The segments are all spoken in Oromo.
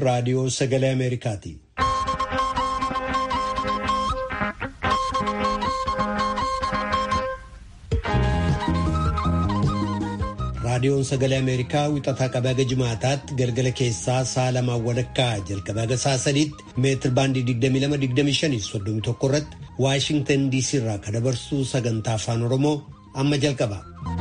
raadiyoo sagalee Ameerikaati. raadiyoon sagalee ameerikaa wixataa qabee haga jimaataatti galgala keessaa sa'a lamaan walakkaa jalqabee haga sa'a sadiitti meetir baandii 22-25 irratti waashingtan diisii irraa kan dabarsu sagantaa afaan oromoo amma jalqaba.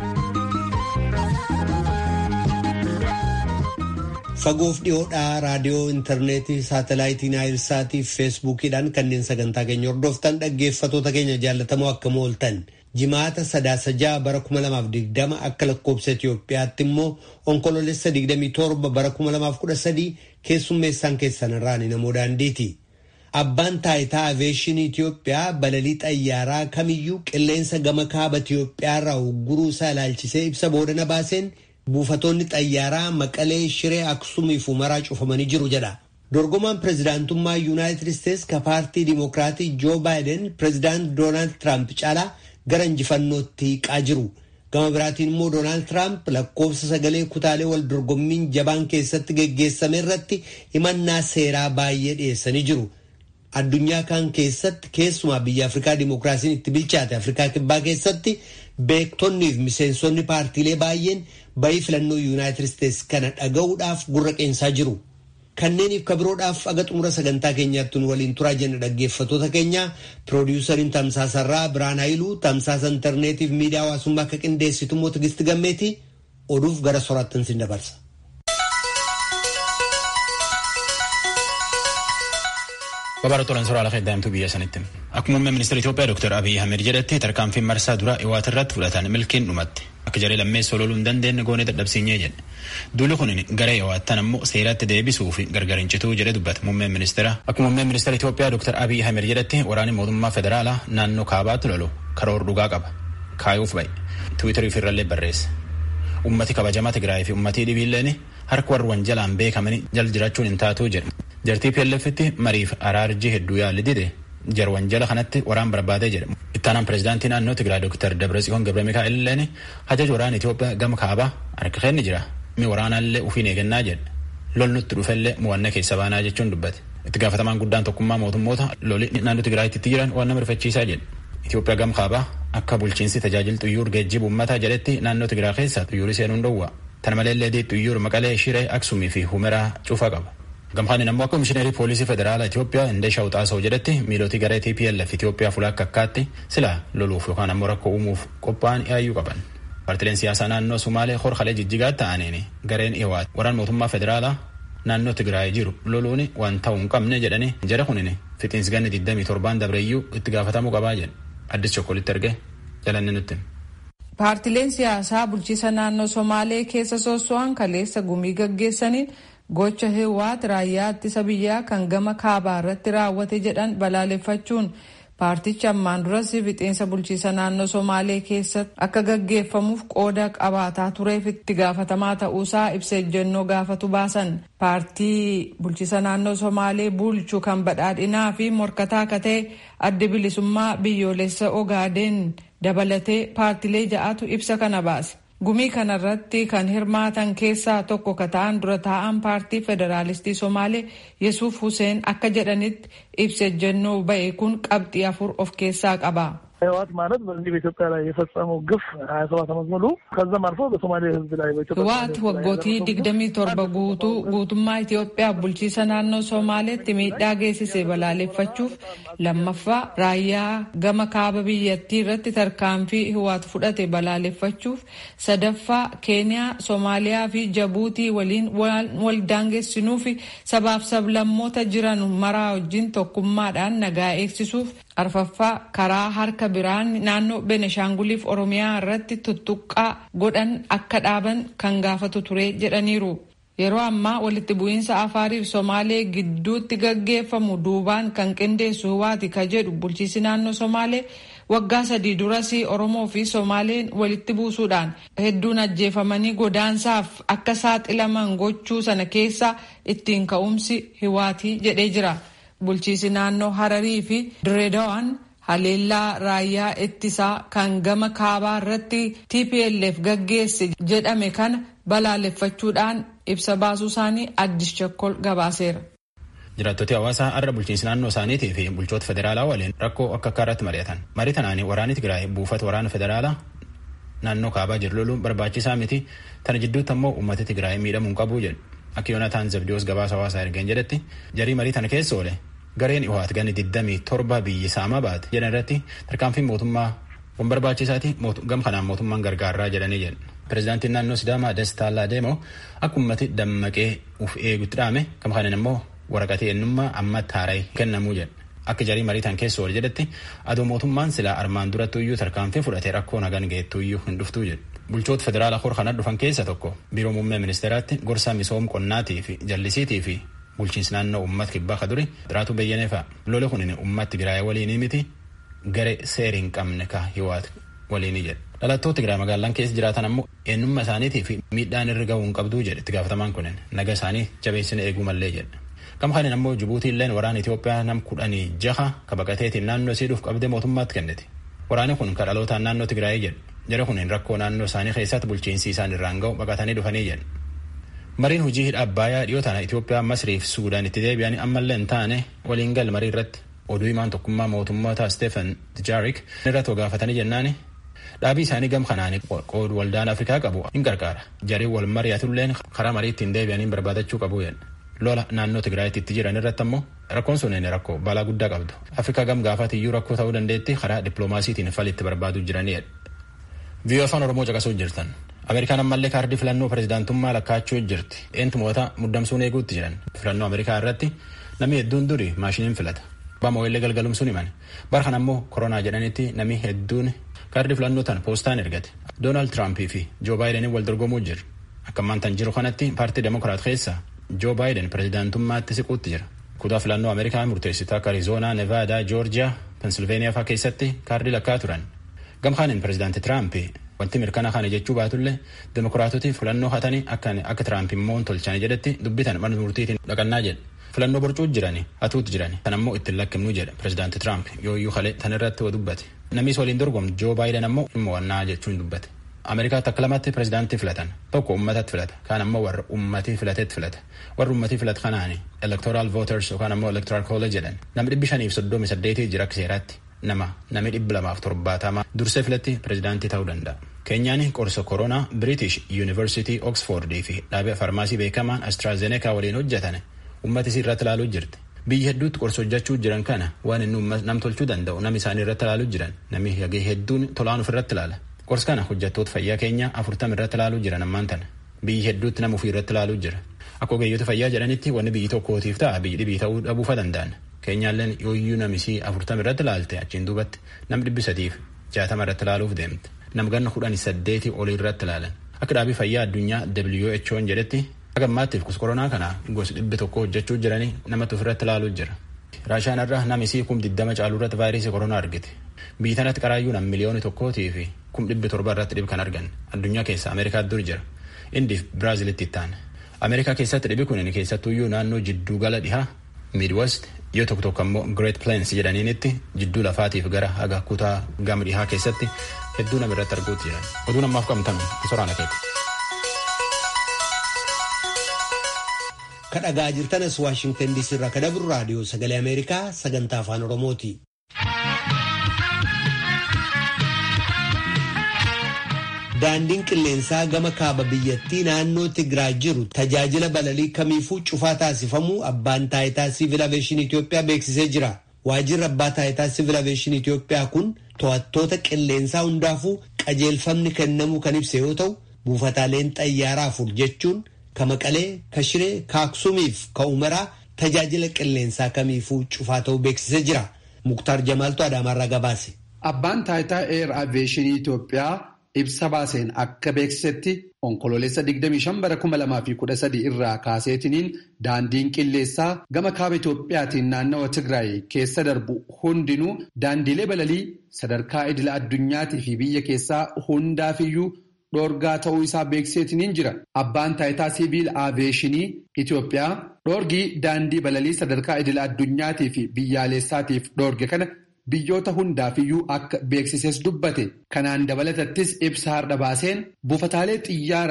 fagoof dhiyoodhaa raadiyoo intarneetii saatalaayitii naayilsaatii fi feesbuukiidhaan kanneen sagantaa keenya hordoftan dhaggeeffatoota keenya jaallatamoo akkam ooltan. jimaata sadaasa ja'a bara 2020 akka lakkoobsa Itoophiyaatti immoo onkoloolessa 27 bara 2013 keessummeessaan keessan irraan namoo daandiiti. Abbaan taayitaa aveeshinii Itoophiyaa balalii xayyaaraa kamiyyuu qilleensa gama kaaba Itoophiyaa irraa ugguruu isaa ilaalchisee ibsa boodana baaseen buufatoonni xayyaaraa maqalee shiree aksumii fi umaraa cufamanii jiru jedha. dorgomaan pirezidaantummaa yuunaayitid isteetsi ka paartii dimokiraatii joo baayiden pirezidaant doonaald tiraamp caalaa gara injifannootti hiiqaa jiru. Gama biraatiin immoo Doonaald Tiraamp lakkoofsa sagalee kutaalee wal dorgommiin jabaan keessatti geggeessame irratti himannaa seeraa baay'ee dhiyeessanii jiru. Addunyaa kaan keessatti keessumaa biyya Afrikaa Dimookiraasiin itti bilchaate Afrikaa Kibbaa keessatti beektonnii fi miseensonni paartiilee baay'een bayii filannoo Yuunaayitid Isteetsi kana dhaga'uudhaaf gurra qeensaa jiru. Kanneeniif kabiroodhaaf aga xumura sagantaa keenyaatti nu waliin turaa jenna dhaggeeffatoota keenya piroodiwusariin tamsaasarraa Biraan Hayiluu tamsaasa intarneetiif miidiyaa hawaasummaa akka qindeessitu immoo Tigisti Gammeeti oduuf gara soraattan sin dabarsa. Babaara tolan soraa lafa daa'imtuu biyya sanitti. Akkuma muummee ministeera Itoophiyaa Dr. Abiy Ahmed jedhetti tarkaanfiin marsaa dura Iwaat irratti fudhatan milkiin dhumatti. Akka jaree lammeessa ololuu hin dandeenye goonee dadhabsiinyee jedhe. Duulli kun gara Iwaattan ammoo seeratti deebisuu fi gargar hin cituu jedhe dubbata muummeen ministeera. Akkuma muummeen ministeera Itoophiyaa Dr. Abiy Ahmed jedhetti waraanni mootummaa federaalaa naannoo kaabaatti lolu karoora dhugaa qaba. Kaayuuf bahe. Tiwiitarii irrallee barreesse. Ummati kabajamaa Tigraay fi ummatii dhibiilleen harka warra wanjalaan beekamanii jal jiraachuun hin taatuu jedhe. Jartii PLF'tti mariif araarjii hedduu yaalli dide jar wanjala kanatti waraan barbaadee jedhe. Ittaanaan pireezidaantii naannoo Tigraay Dr. Dabratsiyoon Gabra Mikaa'el illeen hajaja waraana Itoophiyaa gama kaabaa harka kenni jira. Mi waraanaallee ufiin eegannaa jedhe. Lol nutti dhufellee mo'annaa keessa baanaa jechuun dubbate. Itti gaafatamaan guddaan tokkummaa mootummoota loli naannoo Tigraayitti jiran waan nama rifachiisaa jedhe. Itoophiyaa gama kaabaa akka bulchiinsi tajaajila xuyyuur geejjiba uummataa jedhetti naannoo Tigraay keessa xuyyuurii seenuun dhowwa. Tana malee xuyyuur maqalee shiree aksumii fi humeraa cufaa qaba. Gamhaan ammoo akka komishineerii poolisii federaalaa Itoophiyaa Indeshaa Uxaasoo jedhetti miilootii garee TPLF Itoophiyaa fuula akka akkaatti sila loluuf yookaan ammoo rakkoo uumuuf qophaa'an yaayyuu qaban. Paartileen siyaasaa naannoo Sumaalee horkalee jijjigaa ta'aniin gareen Iwaat waraan mootummaa federaalaa naannoo Tigraay jiru loluun waan ta'uu hin qabne jedhanii jara kunin fixiinsi ganni 27 dabreeyyuu itti gaafatamuu qabaa jedhe. Addis Chokkolitti erge jalanni nutti. Paartileen siyaasaa bulchiisa naannoo Somaalee keessa sosso'an kaleessa gumii gaggeessaniin gocha Hiwaat raayyaa ittisa biyyaa kan gama kaabaa irratti raawwate jedhan balaaleffachuun paartichi ammaan duras fixiinsa bulchiisa naannoo Somaalee keessatti akka gaggeeffamuuf qooda qabaataa tureef itti gaafatamaa ta'uusaa ibsa ejjennoo gaafatu baasan. Paartii bulchiisa naannoo Somaalee bulchu kan badhaadhinaa fi morkataa akka ta'e adda bilisummaa biyyoolessa Ogaadeen dabalatee paartilee ja'atu ibsa kana baase. Gumii kanarratti kan hirmaatan keessaa tokko ka ta'an dura taa'an paartii federaalistii Somaalee Yesuuf Huseen akka jedhanitti ibsa ejjennoo ba'e kun qabxii afur of keessaa qaba. ህወሓት ማለት በዚህ በኢትዮጵያ ላይ የፈጸመው ግፍ ሀያ ሰባት ዓመት ሙሉ ከዛም አልፎ በሶማሌ ህዝብ ላይ ህወሓት waggooti digdamii torba guutuu guutummaa Itoophiyaa bulchiisa naannoo Somaaleetti miidhaa geessise balaaleffachuuf lammaffaa raayyaa gama kaaba biyyattii irratti tarkaanfii Hiwaat fudhate balaaleffachuuf sadaffaa Keeniyaa, Somaaliyaa fi Jabuutii waliin wal daangessinuu fi sabaaf sablammoota jiran maraa wajjin tokkummaadhaan nagaa eegsisuuf arfaffaa karaa harka biraan naannoo Beneshaanguliif Oromiyaa irratti tuttuqqaa godhan akka dhaaban kan gaafatu ture jedhaniiru. Yeroo ammaa walitti bu'iinsa Afaariif Somaalee gidduutti gaggeeffamu duubaan kan qindeessu Hiwaati ka jedhu bulchiisi naannoo Somaalee waggaa sadii duras Oromoo fi Somaaleen walitti buusuudhaan hedduun ajjeefamanii godaansaaf akka saaxilaman gochuu sana keessa ittiin ka'umsi Hiwaati jedhee jira. Bulchiisi naannoo Hararii fi Direedawaan haleellaa raayyaa ittisaa kan gama kaabaa irratti TPLF gaggeesse jedhame kana balaaleffachuudhaan ibsa baasuu isaanii addis chakkol gabaaseera. jiraattoti hawaasaa har'a bulchiinsi naannoo isaaniitii fi bulchoota federaalaa waliin rakkoo akka akka irratti mari'atan marii tanaanii waraanni tigraay buufata waraana federaalaa naannoo kaabaa jiru loluun barbaachisaa miti tana jidduutti ammoo uummata tigraay miidhamuun qabuu jedhu akka yoonataan zabdiyoos gabaasa hawaasaa ergeen jedhetti jarii marii tana keessa oole gareen iwaat gani 27 biyyi saamaa baate jedhan irratti tarkaanfiin mootummaa kun barbaachisaati gam kanaan mootummaan gargaaraa jedhanii jedhu pirezidaantiin naannoo sidaamaa dastaa laadeemoo akka uummati dammaqee uf eegutti dhaame gam kanaan immoo waraqatee eenyummaa ammatti haara'ee kennamuu jedha akka jarii mariitan keessa ol jedhetti adoo mootummaan silaa armaan duratti iyyuu tarkaanfii fudhatee rakkoo nagaan geettuu iyyuu hin dhuftuu jedhu bulchoota federaalaa hor kana dhufan keessa tokko biiroo muummee ministeeraatti gorsa misoom qonnaatii fi jallisiitii fi bulchiinsi naannoo uummata kibbaa ka duri xiraatu beyyanee fa'a lola kunin uummatti tigraay waliinii miti garee seeri hin qabne ka hiwaat waliinii jedha dhalattoota tigraay magaalaan keessa jiraatan ammoo eenyummaa isaaniitii fi miidhaan irra gahuu hin qabduu jedhe itti gaafatamaan kunin naga isaanii jabeessine eeguu mallee jedha Gama kanaan ammoo Jibuutiin illeen waraana Itoophiyaa nam kudhanii jaha ka baqateetiin naannoo siidhuuf qabdee mootummaatti kenniti. Waraanni kun ka dhalootaan naannoo Tigraayii jedhu. Jara kun rakkoo naannoo isaanii keessatti bulchiinsi isaan irraan ga'u baqatanii dhufanii jedhu. Mariin hojii hidha Abbaayyaa dhiyoo tana Itoophiyaa Masriif Suudaan itti deebi'anii ammallee hin taane waliin gal marii irratti oduu himaan tokkummaa mootummoota Stefan Tijaarik irratti gaafatanii jennaani dhaabii isaanii gam kanaan qoodu waldaan Afrikaa qabu hin gargaara. Jarii wal mari'atulleen karaa mariitti hin deebi'anii barbaadachuu qabu jedha. lola naannoo Tigraayitti itti jiran irratti ammoo rakkoon sun rakkoo balaa guddaa qabdu. Afrikaa gam gaafati iyyuu rakkoo ta'uu dandeetti karaa dippiloomaasiitiin falitti barbaaduu jiranidha. Viiyoo afaan Oromoo caqasuu jirtan. Ameerikaan ammallee kaardii filannoo pirezidaantummaa lakkaachuu jirti. Eentumoota muddamsuun eeguutti jiran. Filannoo Ameerikaa irratti namni hedduun duri maashiniin filata. Obaamaa illee galgalumsuun himan. Bara kana ammoo koronaa jedhanitti namni hedduun kaardii filannoo tan poostaan ergate. Doonaald Tiraampii fi Joo Baayideniin wal dorgomuu jiru. Akka ammaan jiru kanatti paartii Demokiraat keessa Joo Baayiden pirezidaantummaatti siquutti jira. Kutaa filannoo Ameerikaa murteessituu akka Arizoonaa, Nevaadaa, Joorjiyaa, Pensilveeniyaa fa'aa keessatti kaardii lakkaa turan. Gamkaaniin pirezidaanti Tiraamp wanti mirkana kana jechuu baatullee Demokiraatoti filannoo hatanii akka Tiraamp immoo tolchanii jedhetti dubbitan mana murtiitiin dhaqannaa jedha. Filannoo borcuu jirani hatuutti jirani tan ammoo ittiin lakkifnuu jedha pirezidaanti Tiraamp yooyyuu kalee tan irratti wa dubbate. Namnis waliin dorgomu Joo Baayiden ammoo mo'annaa jechuun dubbate. Ameerikaatti akka lamatti pirezidaantii filatan tokko ummatatti filata kaan ammoo warra ummatii filatetti filata warra ummatii filatu kanaani electoral voters yookaan ammoo electoral college jedhan namni dhibbi shaniif soddomi saddeetii jira akka seeraatti nama namni dhibbi lamaaf torbaatama dursee filatti pirezidaantii ta'uu danda'a. Keenyaan qorsa koronaa British University Oxford fi dhaabee farmaasii beekamaan AstraZeneca waliin hojjetan ummatis irratti ilaaluu jirti. Biyyi hedduutti qorsa hojjechuu jiran kana waan inni nam tolchuu danda'u nam isaanii irratti ilaaluu jiran namni hagee hedduun tolaan ofirratti ilaala. Qorsa kana hojjettoota fayyaa keenya afurtama irratti ilaaluu jiran ammaan tana. Biyyi hedduutti nama ofii irratti ilaaluu jira. Akka ogeeyyoota fayyaa jedhanitti wanni biyyi tokkootiif ta'a biyyi dhibii ta'uu dhabuufa danda'an. Keenyaalleen yooyyuu namisii afurtama irratti ilaalte achiin duubatti nam dhibbi sadiif jaatama irratti ilaaluuf deemte. Nam ganna kudhanii saddeetii olii irratti ilaalan. Akka dhaabii fayyaa addunyaa WHO'n jedhetti akka ammaattiif koronaa kana gosa dhibbi tokko hojjechuu jiranii namatti ofirratti ilaaluu jira. Raashaan irraa namisii kum diddama caaluu irratti vaayirasii koronaa argite. Biyyi tanatti qaraayyuu nam miliyooni tokkootii fi kum dhibbi torba irratti dhib kan argan addunyaa keessa Ameerikaa dur jira. Indiif Biraazilitti ittaana. Ameerikaa keessatti dhibi kun keessattuyyuu naannoo jidduu gala dhihaa Midwest yoo tokko tokko ammoo Great Plains jedhaniinitti jidduu lafaatiif gara haga kutaa gama dhihaa keessatti hedduu nama irratti arguutti jiran. Oduu namaaf qabnu soraana keeti. Kadhagaa jirtanas Waashingtan DC irraa kadabru raadiyoo sagalee Ameerikaa sagantaa afaan Oromooti. Daandiin qilleensaa gama kaaba biyyattii naannoo Tigraay jiru tajaajila balalii kamiifuu cufaa taasifamuu abbaan taayitaa siivil aveeshinii Itoophiyaa beeksisee jira. Waajjirri abbaa taayitaa siivil aveeshinii Itoophiyaa kun to'attoota qilleensaa hundaafuu qajeelfamni kennamuu kan ibse yoo ta'u buufataaleen xayyaaraa afur jechuun ka Maqalee, ka Shiree, ka Aksuumiif ka Umaraa tajaajila qilleensaa kamiifuu cufaa ta'uu beeksisee jira. Muktaar Jamaaltu Adaamaarraa gabaase. Abbaan taayitaa eer aveeshinii Itoophiyaa ibsa baaseen akka beeksisetti onkoloolessa 25 bara 2013 irraa kaaseetiniin daandiin qilleessaa gama kaaba Itoophiyaatiin naannawa Tigraay keessa darbu hundinuu daandiilee balalii sadarkaa idila addunyaatii fi biyya keessaa hundaafiyyuu dhoorgaa ta'uu isaa beeksiseetiniin jira. Abbaan taayitaa siviil aaveeshinii Itoophiyaa dhoorgii daandii balalii sadarkaa idila addunyaatii fi biyyaalessaatiif dhoorge kana. Biyyoota hundaafiyyuu akka beeksises dubbate kanaan dabalatattis ibsa har'a baaseen buufataalee xiyyaaraa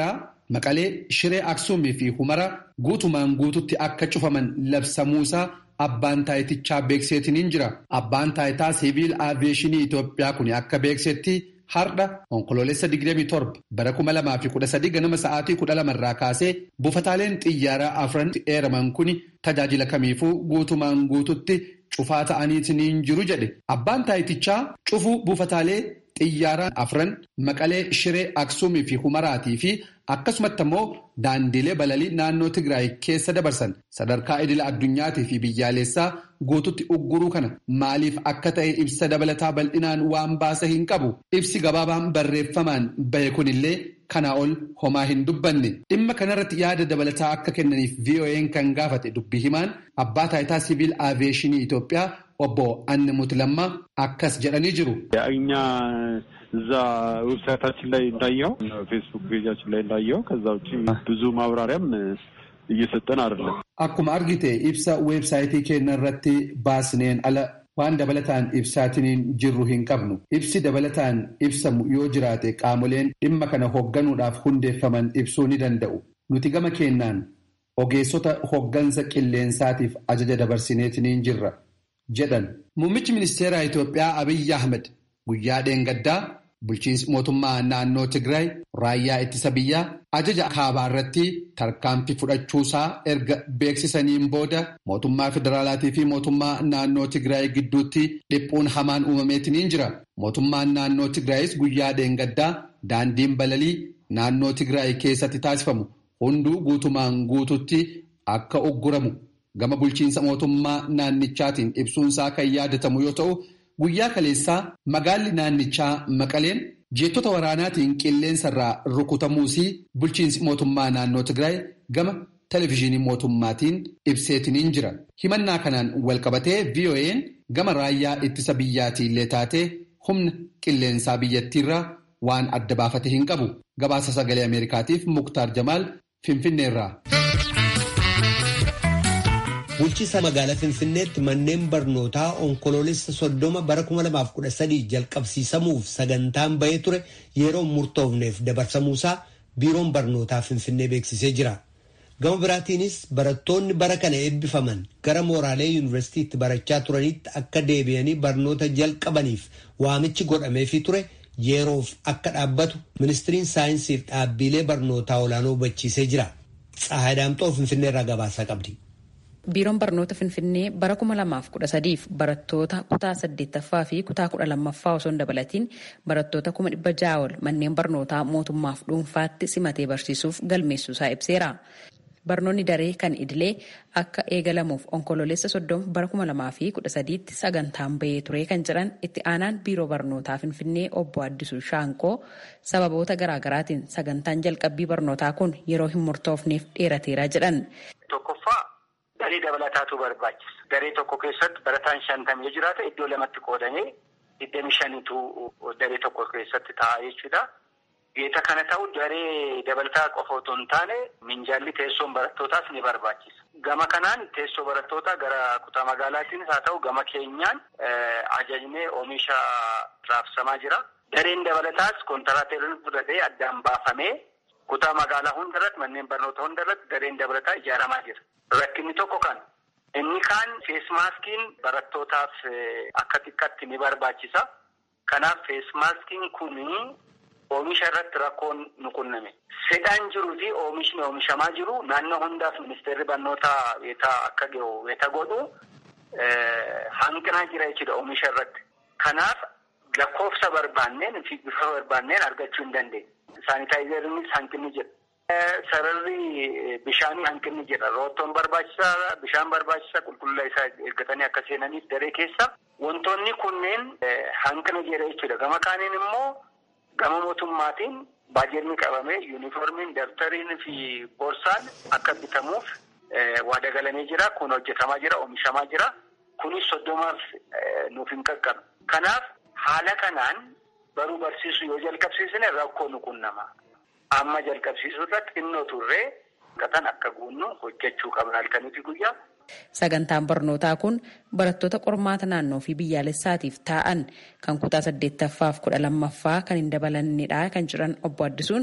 Maqalee Shiree Aksuumii fi Humara guutumaan guututti akka cufaman labsamuusaa abbaan taayitichaa beekseetiniin jira. Abbaan taayitaa siviil aaviyeeshinii Itoophiyaa kun akka beeksetti har'a onkoloolessa 27 bara 2013 ganama sa'aatii 12 irraa kaasee buufataaleen xiyyaaraa afran eeraman kun tajaajila kamiifuu guutumaan guututti cufaa ta'aniitiin jiru jedhe. Abbaan taayitichaa cufuu buufataalee xiyyaaraa afran maqalee shiree aksuumii fi humaraatii fi akkasumatti immoo daandilee balalii naannoo Tigraay keessa dabarsan sadarkaa idila addunyaatii fi biyyaalessaa guututti ugguruu kana maaliif akka ta'e ibsa dabalataa bal'inaan waan baasa hin qabu ibsi gabaabaan barreeffamaan bahe kunillee kanaa ol homaa hin dubbanne dhimma kanarratti yaada dabalataa akka kennaniif VOA'n kan gaafate dubbii himaan abbaa taayitaa siviil aaviyeeshinii Itoophiyaa obbo Annimuut Lammaa akkas jedhanii jiru. እኛ እዛ ዌብሳይታችን ላይ እንዳየው ፌስቡክ ፔጃችን ላይ እንዳየው ከዛ ውጭ ብዙ ማብራሪያም እየሰጠን አይደለም። Akkuma argite ibsa weebsaayitii keenya irratti baasneen ala waan dabalataan ibsaatiniin jirru hin qabnu. Ibsi dabalataan ibsamu yoo jiraate qaamoleen dhimma kana hoogganuudhaaf hundeeffaman ibsuu ni danda'u. Nuti gama keenyaan ogeessota hooggansa qilleensaatiif ajaja dabarsineetiniin jirra jedhan. Muummichi ministeeraa Itoophiyaa Abiyyi Ahmed guyyaa dheengaddaa bulchiinsi mootummaa naannoo Tigraay raayyaa ittisa biyyaa ajaja kaabaa irratti tarkaanfii fudhachuusaa erga beeksisaniin booda mootummaa federaalaatii fi mootummaa naannoo Tigraay gidduutti dhiphuun hamaan uumameetiniin jira. Mootummaan naannoo Tigraayis guyyaa dheengaddaa daandiin balalii naannoo Tigraay keessatti taasifamu hunduu guutumaan guututti akka ugguramu gama bulchiinsa mootummaa naannichaatiin ibsuunsaa kan yaadatamu yoo ta'u. Guyyaa kaleessaa magaalli naannichaa Maqaleen jeettota waraanaatiin qilleensarraa rukutamuusii bulchiinsi mootummaa naannoo Tigraay gama televizyiinii mootummaatiin ibseetiniin jira. Himannaa kanaan walqabatee VOA'n gama raayyaa ittisa biyyaatiillee taatee humna qilleensaa biyyattiirraa waan adda baafate hin qabu. Gabaasa sagalee Ameerikaatiif Muktaar Jamaal Finfinneerraa. Bulchiinsa magaalaa Finfinneetti manneen barnootaa onkoloolessa soddoma bara 2013 jalqabsiisamuuf sagantaan bahee ture yeroo murtoofneef dabarsamuusaa biiroon barnootaa Finfinnee beeksisee jira. Gama biraatiinis barattoonni bara kana eebbifaman gara mooraalee yuunivarsiitiitti barachaa turanitti akka deebi'anii barnoota jalqabaniif waamichi godhameefii ture yeroof akka dhaabbatu ministiriin saayinsiif dhaabbilee barnootaa olaanoo hubachiisee jira. Tsahaadaamxoo Finfinneerraa gabaasaa qabdi. Biiroon barnoota Finfinnee bara 2013 barattoota kutaa 8ffaa fi kutaa 12ffaa osoo hin dabalatiin barattoota 1600 ol manneen barnootaa mootummaaf dhuunfaatti simatee barsiisuuf galmeessuusaa ibseera. Barnoonni daree kan idilee akka eegalamuuf onkoloolessa soddoma bara 2013tti sagantaan bahee ture kan jedhan itti aanaan biiroo barnootaa Finfinnee obbo Addisuu Shaanqoo sababoota garaagaraatiin sagantaan jalqabbii barnootaa kun yeroo hin murtoofneef dheerateera jedhan. Daree dabalataatu barbaachisa. Daree tokko keessatti barataan shantamii yoo jiraate iddoo lamatti qoodamee digdami shanitu daree tokko keessatti ta'a jechuudha. Geeta kana ta'u daree dabalataa qofa otoo hin taane minjaalli teessoon barattootaas ni barbaachisa. Gama kanaan teessoo barattootaa gara kutaa magaalaatiinis haa ta'u gama keenyaan ajajnee oomisha raabsamaa jira. Dareen dabalataas kontiraateerin fudhatee addaan baafamee kutaa magaalaa hundarratti manneen barnoota hundarratti dareen dabalataa ijaaramaa jira. Rakkinni tokko kan inni kaan feesmaaskiin barattootaaf akka xiqqaatti ni barbaachisa. Kanaaf feesmaaskiin kun oomisha irratti rakkoon nu qunname. Fedhaan jiruu fi oomishni oomishamaa jiru naannoo hundaaf ministeerri barnootaa weetaa akka gahu weeta godhu hanqinaa jira jechuudha oomisha irratti. Kanaaf lakkoofsa barbaanneen fi bifa barbaanneen argachuu hin dandeenye. Saanitaayizeriinis hanqinni jira. Sararri bishaanii hanqinni jira. Roottoon barbaachisaa, bishaan barbaachisaa qulqullina isaa eeggatanii akka seenaniif daree keessa. Wantoonni kunneen hanqina jira jechuudha. Gama kaaniin immoo gama mootummaatiin baajetni qabamee yuunifoormiin, dabtariin fi boorsaan akka bitamuuf waada galamee jira. Kun hojjetamaa jira, oomishamaa jira. Kunis soddomaaf nuuf hin qaqqabu. Kanaaf haala kanaan baruu barsiisuu yoo jalqabsiisne rakkoo nu qunnama. Amma jalqabsiisuu irratti xinnoo turree qatan akka guunnu hojjechuu qabna halkanii fi guyyaa. Sagantaan barnootaa kun barattoota qormaata naannoo fi biyyaalessaatiif taa'an kan kutaa saddeettaffaa fi kudha lammaffaa kan hin dabalannedha kan jiran obbo Addisuun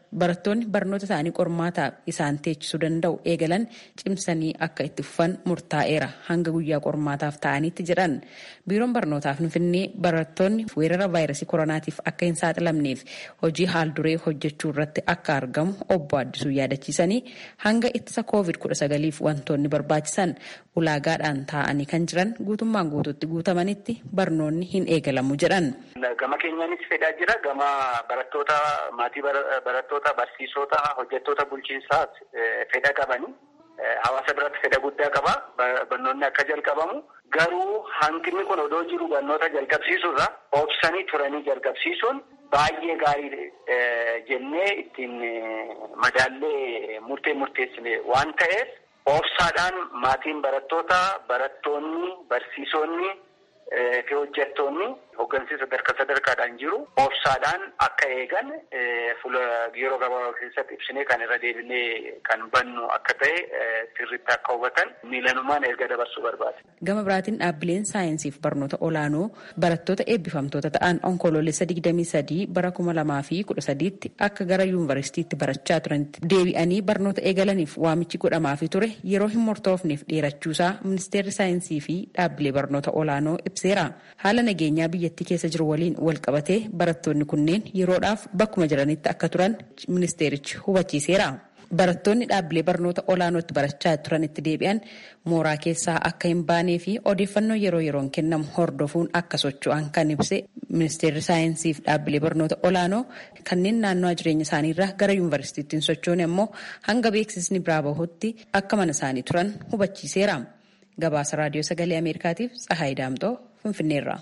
barattoonni barnoota isaanii qormaataa isaan teechisuu danda'u eegalan cimsanii akka itti fufan murtaa'eera hanga guyyaa qormaataaf ta'anitti jedhan biiroon barnootaa finfinnee barattoonni weerara vaayirasii koronaatiif akka hin saaxilamneef hojii haal duree hojjechuu irratti akka argamu obbo Addisuu yaadachiisanii hanga ittisa koovid kudha sagaliif wantoonni barbaachisan ulaagaadhaan taa'anii kan jiran guutummaan guutuutti guutamanitti barnoonni hin eegalamu jedhan. Gama keenyaanis fedhaa jira. Gama barattoota maatii barattoota barsiisota hojjettoota bulchiinsaas fedha qabani. Hawaasa biratti fedha guddaa qaba. Barnoonni akka jalqabamu. Garuu hanqinni kun odoo jiru barnoota jalqabsiisuurra obsanii turanii jalqabsiisuun baay'ee gaarii jennee ittiin madaallee murtee murteessine waan ta'eef obsaadhaan maatiin barattoota barattoonni barsiisonni fi hojjettoonni hooggansi sadarkaa sadarkaadhaan jiru obsaadhaan akka eegan fuula yeroo gabaabaa keessatti ibsinee kan irra deebinee kan bannu akka ta'e sirriitti akka hubatan miilanumaan erga dabarsuu barbaade. Gama biraatiin dhaabbileen saayinsiif barnoota olaanoo barattoota eebbifamtoota ta'an onkoloolessa 23 bara 2013tti akka gara yuunivarsiitiitti barachaa turanitti deebi'anii barnoota eegalaniif waamichi godhamaafii ture yeroo hin murtoofneef dheerachuusaa ministeerri saayinsii fi dhaabbilee barnoota olaanoo ibseera. Haala nageenyaa biyyattii keessa jiru waliin wal qabatee barattoonni kunneen yeroodhaaf bakkuma jiranitti akka turan ministeerichi hubachiiseera. Barattoonni dhaabbilee barnoota olaanootti barachaa turanitti deebi'an mooraa keessaa akka hin baanee fi odeeffannoo yeroo yeroon kennamu hordofuun akka socho'an kan ibse ministeerri saayinsii fi dhaabbilee barnoota olaanoo kanneen naannoo jireenya isaaniirraa gara yuunivarsiitiitti hin sochoone immoo hanga beeksisni biraa bahutti akka mana isaanii turan hubachiiseera. Gabaasa raadiyoo sagalee Ameerikaatiif Tsahaay Daamxoo Finfinneerraa.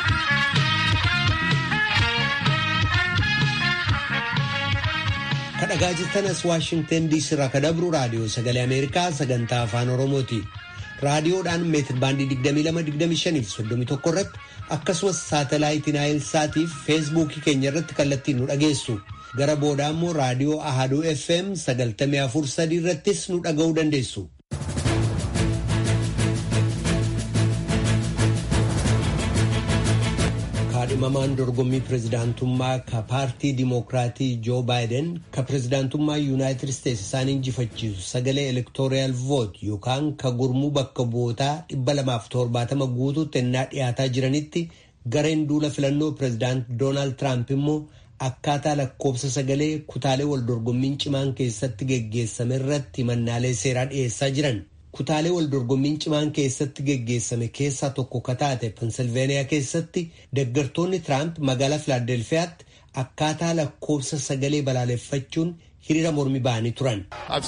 kadhagaa jirtanas waashingtan diisii irraa ka dabru raadiyoo sagalee ameerikaa sagantaa afaan oromooti raadiyoodhaan meetir baandii 2225 fi 31 irratti akkasumas saatalaayitii naayil saatiif feesbuukii keenya irratti kallattiin nu dhageessu gara booda immoo raadiyoo ahaduu fm 94.3 irrattis nu dhaga'uu dandeessu. kaadhimamaan dorgommii pirezidaantummaa ka paartii dimokiraatii joo baayiden ka pirezidaantummaa yuunaayitid isteetsi isaan injifachiisu sagalee elektooriyal voot yookaan ka gurmuu bakka bu'ootaa 270 guutuutti ennaa dhiyaataa jiranitti gareen duula filannoo pirezidaant doonaald tiraamp immoo akkaataa lakkoobsa sagalee kutaalee wal dorgommiin cimaan keessatti geggeessame irratti mannaalee seeraa dhiyeessaa jiran. kutaalee wal dorgommiin cimaan keessatti geggeessame keessaa tokko ka taate pensilveeniyaa keessatti deggartoonni tiraamp magaalaa filaadelfiyaatti akkaataa lakkoobsa sagalee balaaleffachuun hiriira mormi ba'anii turan.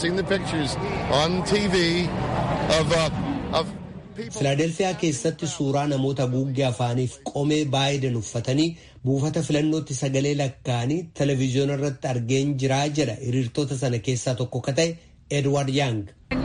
filaadelfiyaa keessatti suuraa namoota haguuggee afaaniif qomee baayiden uffatanii buufata filannootti sagalee lakkaa'anii televezyiyoona irratti argeen jiraa jedha hiriirtota sana keessaa tokko ka ta'e edward yang.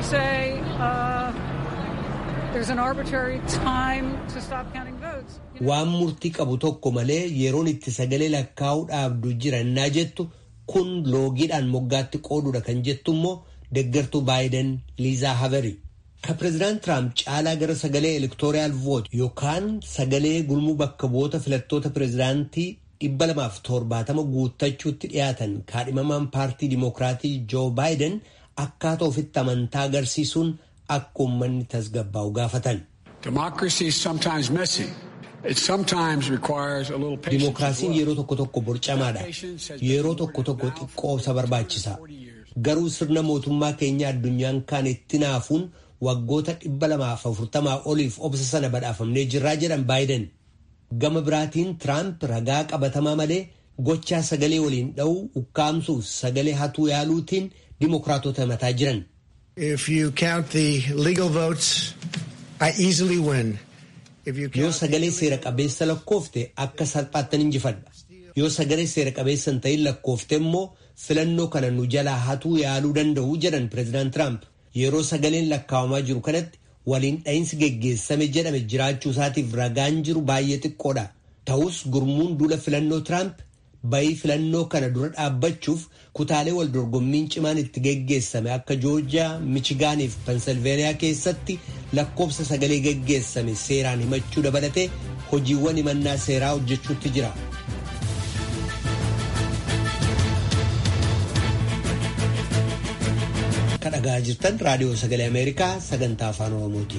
waan murtii qabu tokko malee yeroon itti sagalee lakkaa'uu dhaabdu jira innaa jettu kun loogiidhaan moggaatti qooduudha kan jettu immoo deggartuu baayiden liizaa haveri ka pireezidaant tiraamp caalaa gara sagalee elektooriyaal voot yookaan sagalee gurmuu bakka bu'oota filattoota pireezidaantii dhibba lamaaf torbaatama guuttachuutti dhiyaatan kaadhimamaan paartii dimokiraatii joo baayiden akkaataa ofitti amantaa agarsiisuun akka uummanni tasgabbaa'u gaafatan. Dimookiraasiin yeroo tokko tokko borcamaadha. Yeroo tokko tokko xiqqoo obsa barbaachisa. Garuu sirna mootummaa keenya addunyaan kaan itti naafuun waggoota dhibba lamaaf afurtamaa oliif obsa sana badhaafamnee jirraa jedhan baayiden. Gama biraatiin Tiraamp ragaa qabatamaa malee gochaa sagalee waliin dha'uu ukkaamsuuf sagalee hatuu yaaluutiin dimookiraatota mataa jiran. Yoo sagalee seera qabeessa lakkoofte akka salphaattan injifadha. Yoo sagalee seera qabeessa hin ta'in lakkoofte immoo filannoo kana nu jalaa hatuu yaaluu danda'u jedhan pireezidaant Tiraamp. Yeroo sagaleen lakkaawamaa jiru kanatti waliin dha'iinsi geggeessame jedhame jiraachuu isaatiif ragaan jiru baay'ee xiqqoodha. Ta'us gurmuun duula filannoo Tiraamp bayii filannoo kana dura dhaabbachuuf kutaalee wal dorgommiin cimaan itti geggeessame akka joorjiyaa michigaanii fi pensilveeniyaa keessatti lakkoofsa sagalee geggeessame seeraan himachuu dabalatee hojiiwwan himannaa seeraa hojjechuutti jira. dhagaa jirtan raadiyoo sagalee ameerikaa sagantaa afaan oromooti.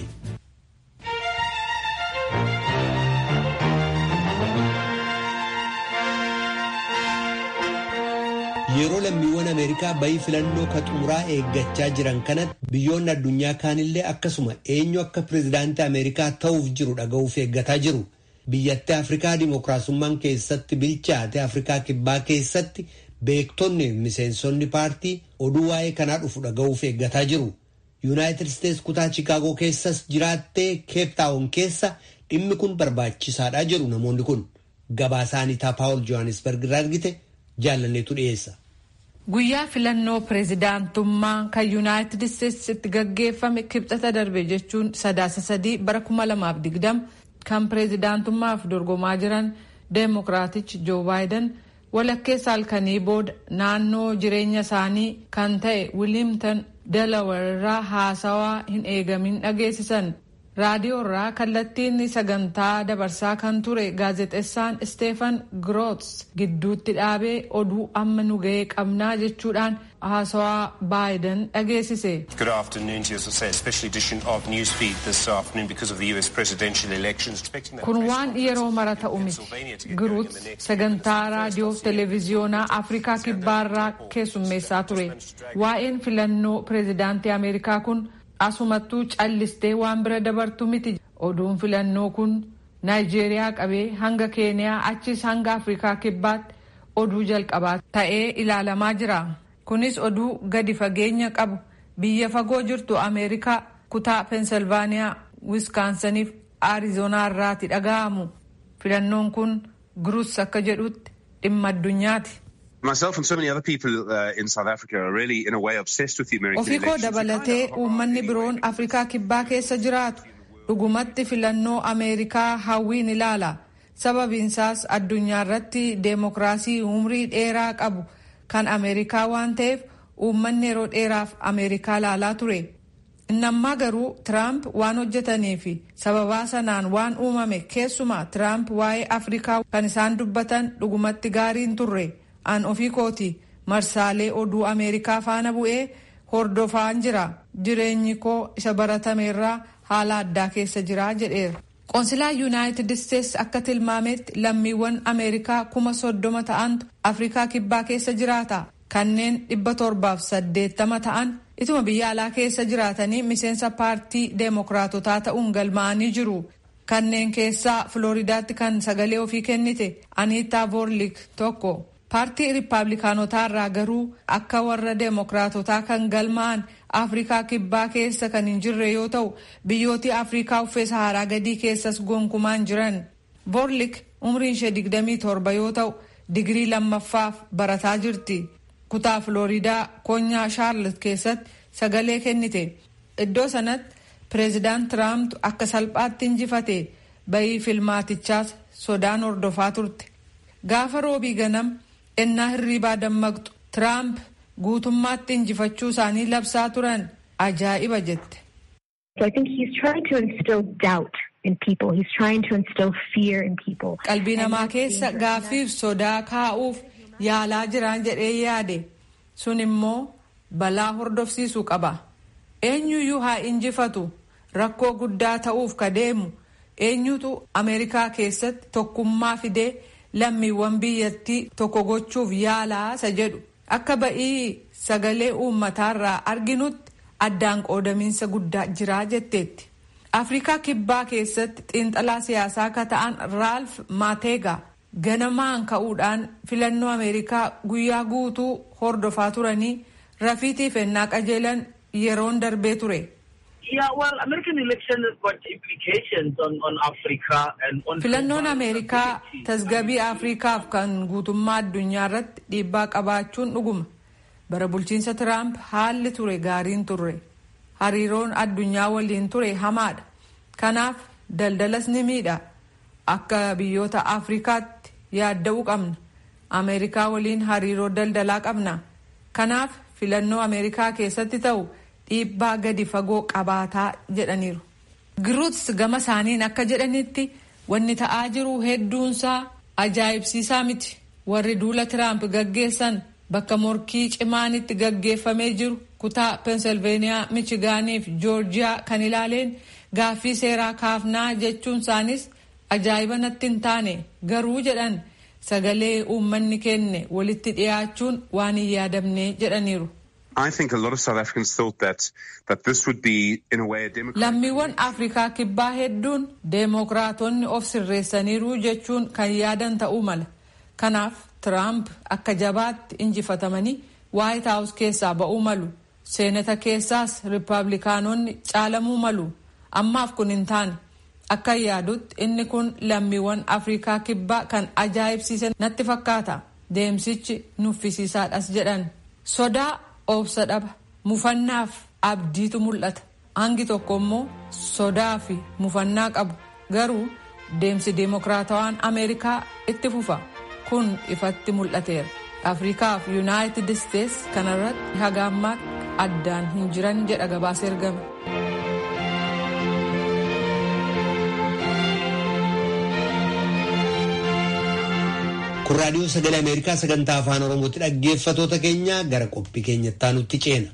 yeroo lammiiwwan ameerikaa bayii filannoo ka xumuraa eeggachaa jiran kanatti biyyoonni addunyaa kaanillee akkasuma eenyu akka pireezidaantii ameerikaa ta'uuf jiru dhaga'uuf eeggataa jiru biyyatti afrikaa dimookiraasummaan keessatti bilchaate afrikaa kibbaa keessatti beektonni miseensonni paartii oduu waa'ee kanaa dhufu dhaga'uuf eeggataa jiru yuunaayitid isteets kutaa chiikaagoo keessas jiraattee keeptaawon keessa dhimmi kun barbaachisaadha jedhu namoonni kun gabaasaanitaa paawul johannisberg irraa argite jaalanneetu dhiyeessa. Guyyaa filannoo pireezidaantummaa kan yuunaayitid isteetsi itti gaggeeffame kibxata darbe jechuun sadaasa sadii bara kuma lamaaf digdam kan pireezidaantummaaf dorgomaa jiran deemokiraatichi joo baayiden walakkeessa halkanii booda naannoo jireenya isaanii kan ta'e wilimtan delaware irraa haasawaa hin eegamin dhageessisan raadiyoo irraa kallattiin sagantaa dabarsaa kan ture gaazexeessaan isteefan groots gidduutti dhaabee oduu amma nu ga'ee qabnaa jechuudhaan haasawaa baayiden dhageessise. Good afternoon to you, as I say, a special edition of Newsfeed this afternoon because of the US presidential elections. Kun waan yeroo mara ta'u miti. Giruut sagantaa raadiyoo televiziyoonaa Afrikaa kibbaarraa keessummeessaa ture. Waa'een filannoo pireezidaantii Ameerikaa kun asumattuu callistee waan bira dabartu miti. Oduun filannoo kun Naayijeeriyaa qabee hanga Keeniyaa achis hanga Afrikaa kibbaatti oduu jalqabaa ta'ee ilaalamaa jira. Kunis oduu gadi fageenya qabu biyya fagoo jirtu Ameerikaa kutaa Peensilvaaniyaa, Wiskaansaniif Aarizoonaa irraati dhaga'amu. Filannoon kun Giruus akka jedhutti dhimma addunyaati. Myself and so many other people uh, in South Africa are really in a way obsessed with the American Ofii koo dabalatee uummanni biroon Afrikaa kibbaa keessa jiraatu dhugumatti filannoo Ameerikaa hawwiin ilaala. Sababiinsaas addunyaa irratti deemokiraasii umrii dheeraa qabu kan Ameerikaa waan ta'eef uummanni yeroo dheeraaf Ameerikaa laalaa ture. Innammaa garuu Tiraamp waan hojjetanii fi sababaa sanaan waan uumame keessumaa Tiraamp waa'ee Afrikaa kan isaan dubbatan dhugumatti gaariin turre. An ofii kooti marsaalee oduu Ameerikaa faana bu'ee hordofaan jira. Jireenyi koo isa baratameerraa haala addaa keessa jira jedheera. Qoonsilaa Yuunaayitid Isteets akka tilmaametti lammiiwwan Ameerikaa kuma soddoma ta'antu Afrikaa kibbaa keessa jiraata. Kanneen dhibba torbaaf saddeettama ta'an ituma biyya alaa keessa jiraatanii miseensa paartii deemokiraatotaa ta'uun galmaa'anii jiru. Kanneen keessaa Filooridaatti kan sagalee ofii kennite Aniitaa Voorlik tokko. paartii riippaabilikaanotaa irraa garuu akka warra deemokiraatotaa kan galmaa'an afrikaa kibbaa keessa kan hin jirre yoo ta'u biyyooti afrikaa uffee saharaa gadii keessas gonkumaan jiran voorlik umriin ishee digdamii torba yoo ta'u digirii lammaffaaf barataa jirti kutaa filooriidaa konyaa shaarlet keessatti sagalee kennite iddoo sanatti pireezidaant tiraamp akka salphaatti injifate bayii filmaatichaas sodaan hordofaa turte gaafa roobii ganam ennaa hirriibaa dammaqxu tiraamp guutummaatti injifachuu isaanii labsaa turan ajaa'iba jette. qalbii namaa keessa gaaffiif sodaa kaa'uuf yaalaa jiraan jedhee yaade sun immoo balaa hordofsiisuu qaba eenyuyyuu haa injifatu rakkoo guddaa ta'uuf ka deemu eenyutu ameerikaa keessatti tokkummaa fidee. lammiiwwan biyyattii tokko gochuuf yaalaa isa jedhu akka ba'ii sagalee uummataarraa arginutti addaan qoodamiinsa guddaa jiraa jetteetti. afrikaa kibbaa keessatti xiinxalaa siyaasaa akka ta'an raalf maateegaa ganamaan ka'uudhaan filannoo ameerikaa guyyaa guutuu hordofaa turanii rafiitiif ennaa qajeelan yeroon darbee ture. filannoon ameerikaa tasgabii afrikaaf kan guutummaa addunyaa irratti dhiibbaa qabaachuun dhuguma bara bulchiinsa tiraamp haalli ture gaariin turre hariiroon addunyaa waliin ture hamaadha kanaaf daldalas ni miidha akka biyyoota afrikaatti yaadda'uu qabna ameerikaa waliin hariiroo daldalaa qabna kanaaf filannoo ameerikaa keessatti ta'u. dhiibbaa gadi fagoo qabaataa jedhaniiru. Giruuts gama isaaniin akka jedhanitti wanni ta'aa jiru hedduunsaa ajaa'ibsiisaa miti. Warri duula Tiraamp gaggeessan bakka morkii cimaan itti gaggeeffamee jiru kutaa pensilveeniyaa michigaanii fi joorjiyaa kan ilaaleen gaaffii seeraa kaafnaa jechuun isaanis ajaa'iba natti hin taane garuu jedhan sagalee uummanni kenne walitti dhiyaachuun waan hin yaadamne jedhaniiru. Lammiiwwan Afrikaa kibbaa hedduun deemokiraatonni of sirreessaniiru jechuun kan yaadan ta'uu mala. Kanaaf Tiraamp akka jabaatti injifatamanii Waayit Haawus keessaa ba'uu malu. Seenata keessaas Rippaabilikaanonni caalamuu malu. Ammaaf kun hin taane. Akka yaadutti inni kun lammiiwwan Afrikaa kibbaa kan ajaa'ibsiisan natti fakkaata. Deemsichi nuffisiisaadhas jedhan. Sodaa obsa dhaba. Mufannaaf abdiitu mul'ata. Hangi tokko immoo sodaa fi mufannaa qabu. Garuu deemsi deemokiraatawaan Ameerikaa itti fufa. Kun ifatti mul'ateera. Afrikaa fi Yuunaayitid Isteets kanarratti haga ammaatti addaan hin jiran jedha gabaasa ergame. kun raadiyoo sagalee ameerikaa sagantaa afaan oromootti dhaggeeffatoota keenya gara qophii keenyatti aanutti ceena.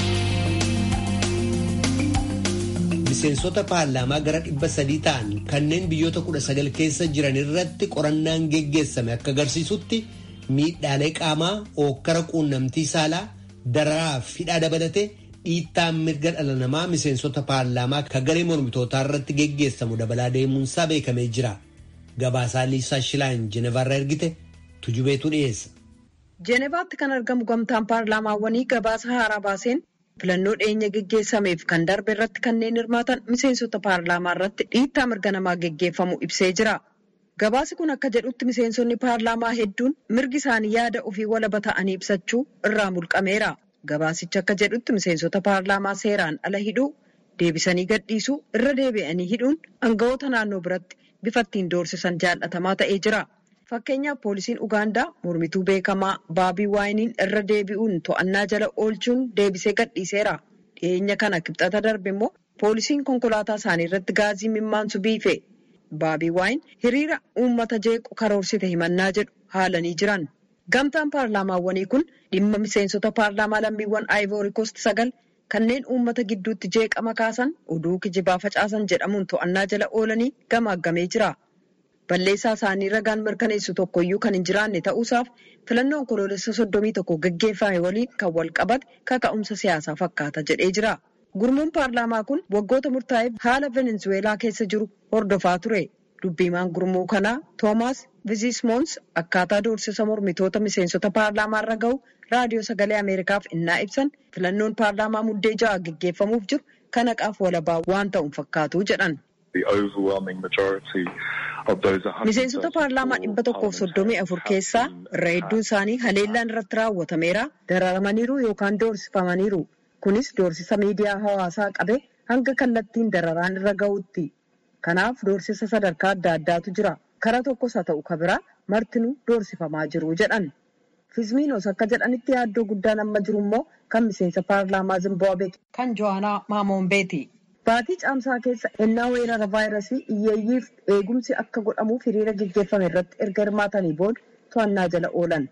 miseensota paarlaamaa gara dhibba sadii ta'an kanneen biyyoota kudha sagal keessa jiran irratti qorannaan geggeessame akka agarsiisutti miidhaalee qaamaa ookkara quunnamtii saalaa dararaa fi hidhaa dabalate dhiittaan mirga dhala namaa miseensota paarlaamaa kan garee mormitootaa irratti geggeessamu dabalaa deemuunsaa beekamee jira. Gabaasaa Liisaa Shilaan Jenevaarraa ergite tujubeetu dhiyeessa. Jenevaatti kan argamu gamtaan paarlaamaawwanii gabaasa haaraa baaseen filannoo dhiyeenya geggeessameef kan darbe irratti kanneen hirmaatan miseensota paarlaamaa irratti dhiittaa mirga namaa geggeeffamu ibsee jira. Gabaasi kun akka jedhutti miseensonni paarlaamaa hedduun mirgi isaanii yaada ofii walaba ta'anii ibsachuu irraa mulqameera. Gabaasichi akka jedhutti miseensota paarlaamaa seeraan ala hidhuu, deebisanii gadhiisuu, irra deebi'anii hidhuun aangawoota naannoo biratti bifa ittiin doorsisan jaallatamaa ta'ee jira. Fakkeenyaaf poolisiin Ugaandaa mormituu beekamaa Baabii Waayiniin irra deebi'uun to'annaa jala oolchuun deebisee gadhiiseera. Dhiyeenya kana kibxata darbe immoo poolisiin konkolaataa isaanii irratti gaazii mimmaansu biife. Baabii Waayin hiriira uummata jeequ karoorsite himannaa jedhu haalanii jiran. Gamtaan paarlaamaawwanii kun dhimma miseensota paarlaamaa lammiiwwan Aayivoori Koost sagal kanneen uummata gidduutti jeeqama kaasan oduu kijibaa facaasan jedhamuun to'annaa jala oolanii gamaaggamee jira. Balleessaa isaanii ragaan mirkaneessu tokkoyyuu kan hin jiraanne ta'uusaaf filannoon koloolessa soddomii tokko gaggeeffame waliin kan wal qabate kaka'umsa siyaasaa fakkaata jedhee jira. Gurmuun paarlaamaa kun waggoota murtaa'eef haala Venezuweelaa keessa jiru hordofaa ture. Dubbiimaan gurmuu kanaa Toomaas Vizismoons akkaataa doorsisa mormitoota miseensota paarlaamaa irra gahu raadiyoo sagalee Ameerikaaf innaa ibsan filannoon paarlaamaa muddee ja'a gaggeeffamuuf jiru kan haqaaf walabaa waan ta'uun fakkaatu jedhan. Miseensota paarlaamaa dhibba tokkoof soddomii afur keessaa irra hedduun isaanii haleellaan irratti raawwatameera dararamaniiru yookaan doorsifamaniiru. Kunis doorsisa miidiyaa hawaasaa qabe hanga kallattiin dararaan irra gahuutti. Kanaaf doorsisa sadarkaa adda addaatu jira. Kara tokkos haa ta'u ka biraa martinuu doorsifamaa jiru jedhan. Fizmiinos akka jedhanitti yaaddoo guddaan amma jiru immoo kan miseensa paarlaamaa Zimbaabuwee kan Johaanaa Maamoombeeti. Baatii caamsaa keessa ennaa weerara vaayirasii hiyyeeyyiif eegumsi akka godhamuuf hiriira gaggeeffame irratti erga hirmaatanii booda to'annaa jala oolan.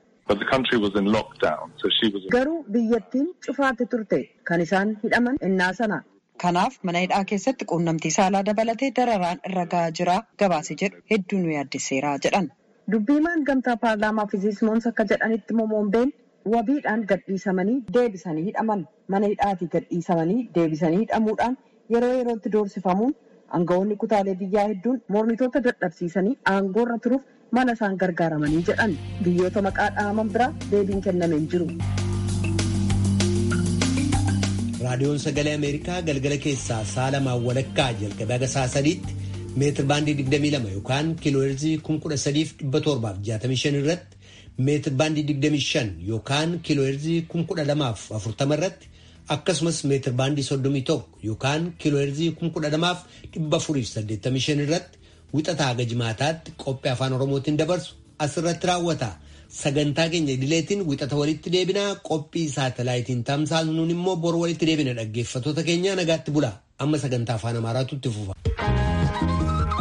Garuu biyyattiin cufaatti turte kan isaan hidhaman ennaa sana. Kanaaf mana hidhaa keessatti quunnamtii saalaa dabalatee dararaan irra gahaa jira gabaase jedhu hedduu nu yaaddesseera jedhan. Dubbiimaan gamtaa paarlaamaa Fizismoons akka jedhanitti Momoombeen wabiidhaan gadhiisamanii deebisanii hidhaman mana hidhaatii gadhiisamanii deebisanii hidhamuudhaan yeroo yerootti doorsifamuun aangawoonni kutaalee biyyaa hedduun mormitoota dadhabsiisanii aangoorra turuuf mala isaan gargaaramanii jedhan biyyoota maqaa dhahaman biraa deebiin kennameen jiru. raadiyoon sagalee ameerikaa galgala keessaa saalamaan walakkaa jalqabee haga sa'a sadiitti meetir baandii 22 yookaan kiilooheerzii 13765 irratti meetir baandii 25 yookaan kiilooheerzii 12040 irratti akkasumas meetir baandii 31 yookaan kiilooheerzii 12485 irratti wixataa haga jimaataatti qophii afaan oromootiin dabarsu asirratti raawwata. sagantaa keenya idileetiin wixata walitti deebinaa qophii saatalaayitiin tamsaasnuun immoo bor walitti deebina dhaggeeffatoota keenya nagaatti bula amma sagantaa afaan amaaraatu itti fufa.